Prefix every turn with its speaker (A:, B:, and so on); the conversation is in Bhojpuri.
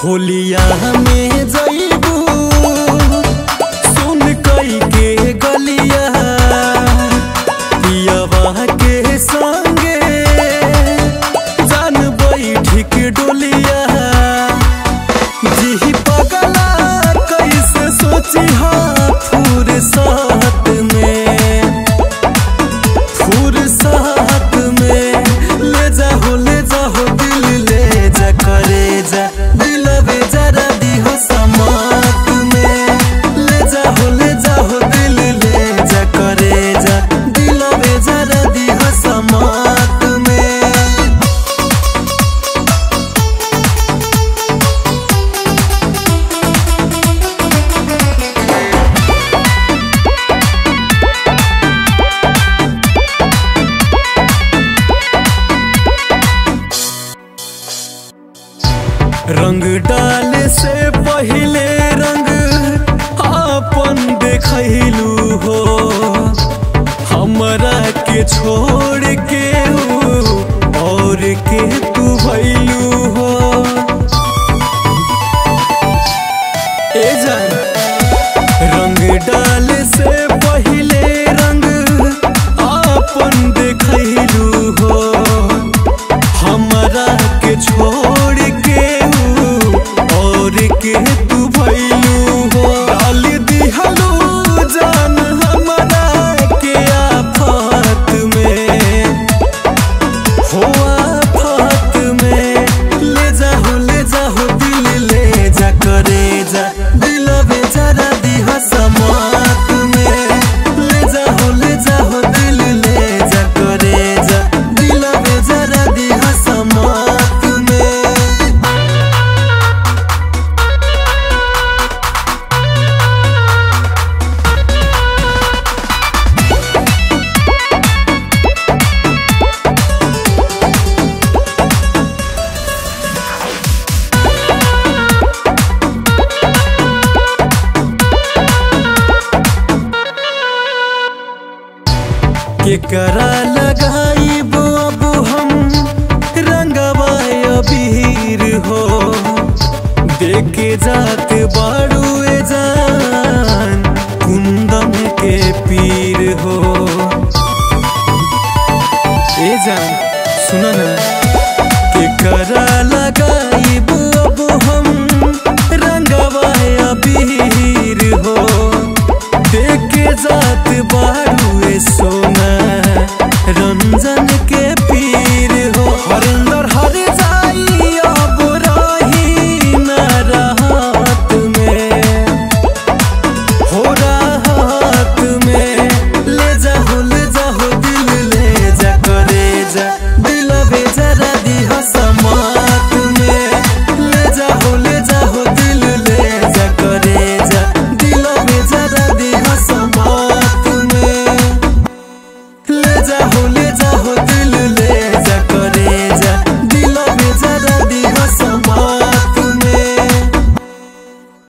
A: होलिया में जईबू सुन कई के गलिया पियवा के संगे जान बैठी के डोलिया जी पगला कैसे सोची हाँ फुर्सत में फुर्सत में ले जा हो ले जा हो दिल ले जा करे जा दिलवे जरा दी हो समात में ले जा हो ले जा हो दिल ले जा करे जा दिलवे जरा दी हो समात में रंग डाले से पहले रंग आपन देखलू हो हमरा के छोड़ के हो और के तू भैलू हो ए जान रंग डाले से पहले रंग आपन देखलू हो हमरा के छोड़ के हूँ और के तू भैलू हो डाल दिहलू जान हमरा के आफत में हो आफत में ले जा हो ले जा हो दिल ले जा करे जा दिल बेचारा दिहा समात में ले जा हो ले जा हो दिल ले जा करे जा दिल बेचारा दिहा समात में केकरा लगाइब अब हम रंगवा अबीर हो देखे जात बाड़ू ए जान कुंदन के पीर हो ए जान सुना ना केकरा लगाइब अब हम रंगवा अबीर हो देखे जात बाड़ू ए सोना रंजन के